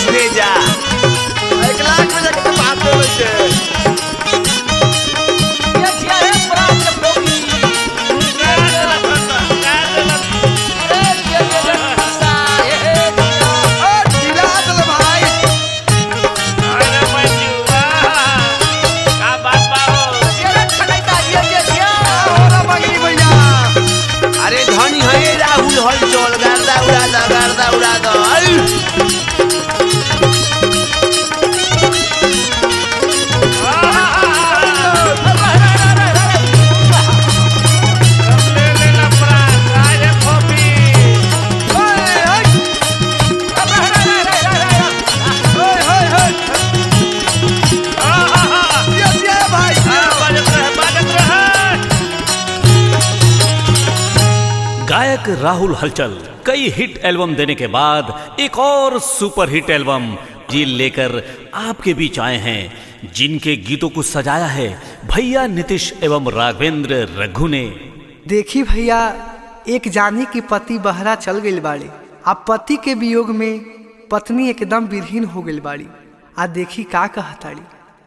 बस भेजा एक लाख में जाके बात हो छै ओ ढीला चल भाई ओरा बगली भैया अरे धनी है राहुल हल चल गर्दा उड़ा दा गर्दा उड़ा दा आई गायक राहुल हलचल कई हिट एल्बम देने के बाद एक और सुपर हिट एल्बम जी लेकर आपके बीच आए हैं जिनके गीतों को सजाया है भैया नीतीश एवं राघवेंद्र रघु ने देखी भैया एक जानी की पति बहरा चल गई बाड़ी आ पति के वियोग में पत्नी एकदम विरहीन हो गई बाड़ी आ देखी का कहताड़ी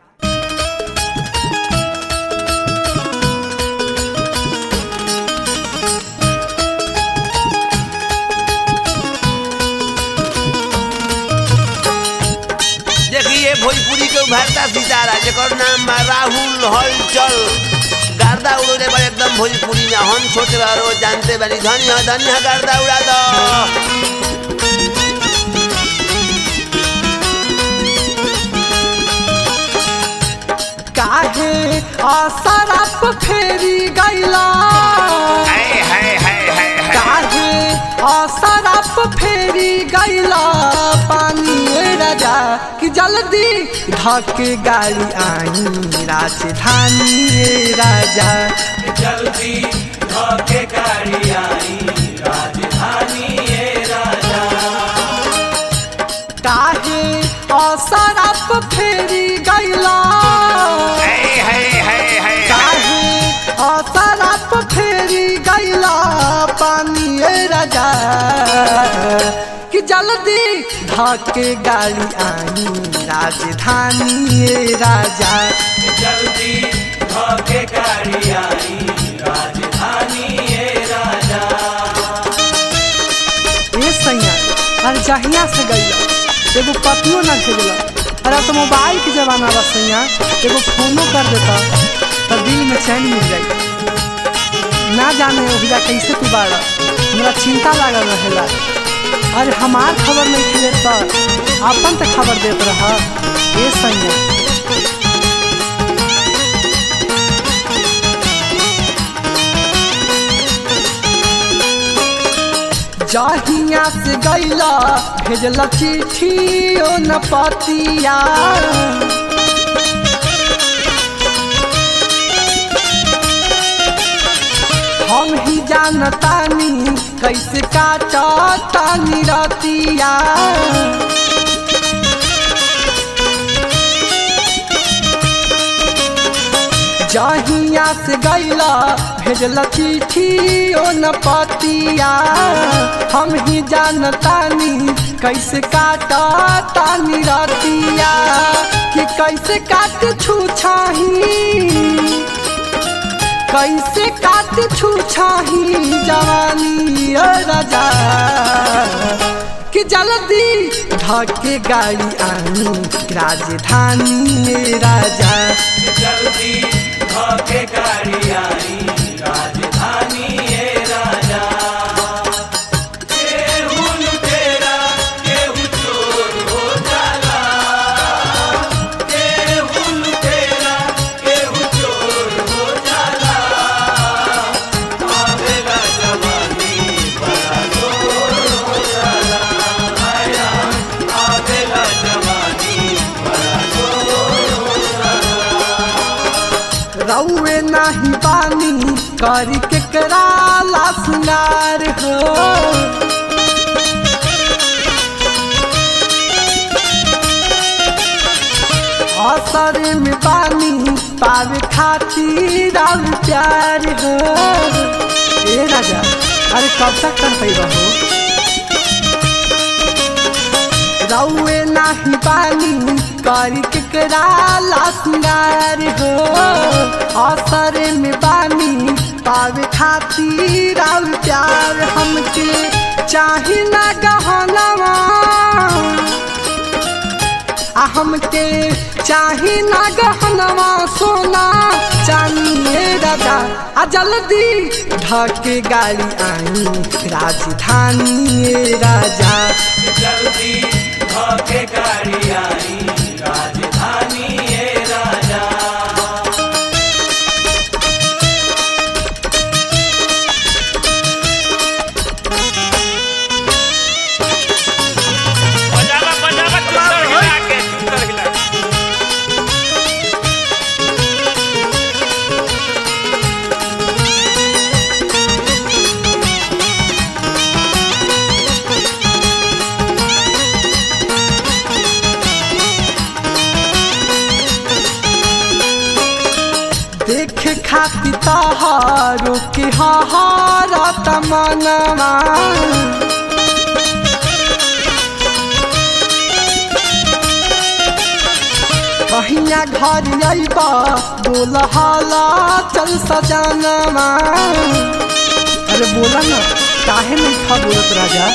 देखिए भोजपुरी के उभरता सितारा जेकर नाम बा राहुल हलचल गर्दा उड़े बड़े एकदम भोजपुरी में हम छोटे बारो जानते बानी धनी है धनी है गर्दा उड़ा दो काहे आसराप फेरी गैला हाय हाय हाय हाय हाय काहे आसराप फेरी गैला पानी ए राजा कि जल्दी धके गाड़ी आई राजधानी ए राजा काहे असरप फेरी गैला हाय हाय हाय हाय काहे असरप फेरी गैला पानी ए राजा कि जल्दी धके गाड़ी आई राजधानी ए राजा ए सैया अरे जहिया से गईला एगो पतियो ना भेजला अरे अब तो मोबाइल के जमाना बा सैया एगो फोनो कर देता तो दिल में चैन मिल जाई ना जाने ओहिजा कैसे तू बाड़ा हमरा चिंता लागल रहेला अरे हमार खबर नहीं खिले तो अपन तो खबर देत रहा ए सैया जहिया से गैला भेजला चिट्ठी ओ न पतिया हम ही जानतानी कैसे काटतानी रतिया जहिया से गैला भेजला चिट्ठी ओ न पतिया हम ही जानतानी कैसे काटतानी रतिया कि कैसे काट छू छाही कैसे काट छू छाही जवानी ओ राजा कि जल्दी धके गाड़ी आई राजधानी ए राजा रउए नाही पानी करी के कराला सुनार हो असर में पानी पावे खातिर और प्यार हो ए राजा अरे कब तक कर पैबा हो रउए नाही बानी करी केकरा ला सिंगार हो असर में बानी पावे खातिर आउ प्यार हमके चाही ना गहनवा आ हमके चाही ना गहनवा सोना चानिए राजा आ जल्दी ढके गाड़ी आई राजधानी राजा जल्दी धोके गाड़ी आई राजधानी ये राजा बजावा बजावा चुतर हिला के चुतर हिला के। देख खाती तहारो के हारा तमनवा कहिया घर अइबा बोल हाला चल सजानवा अरे बोला ना काहे नहीं था बोलत राजा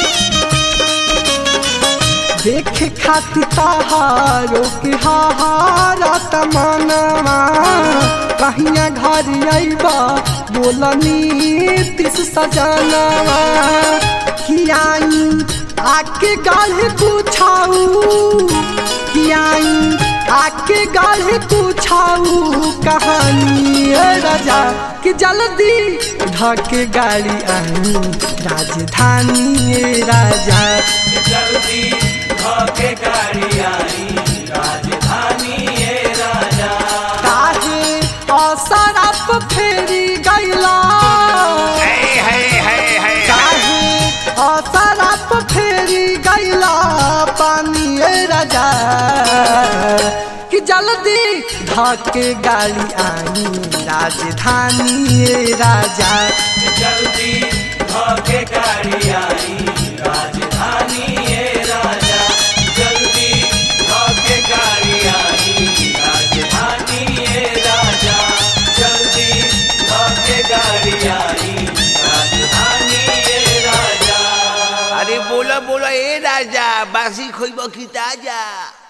देख खाती तहारो के हारा तमनवा कहिया घर अइबा बोलनी तिस सजनवा कियाई आके गाढ़े पूछाऊ कियाई आके गाढ़े पूछाऊ कहानी ए राजा कि जल्दी ढके गाड़ी आई राजधानी ए राजा जल्दी धोके गाड़ी आई राजधानी ये राजा काहे असरप फेरी गैला है है है है काहे असरप फेरी गैला पानी ए राजा कि जल्दी धके गाड़ी आई राजधानी ए राजा जल्दी धोके गाड़ी आई राजधानी ये राजा जल्दी धोके गाड़ी आई राजधानी ये राजा जल्दी धोके गाड़ी आई राजधानी ये राजा अरे बोलो बोलो ए राजा बासी खोइब की ताजा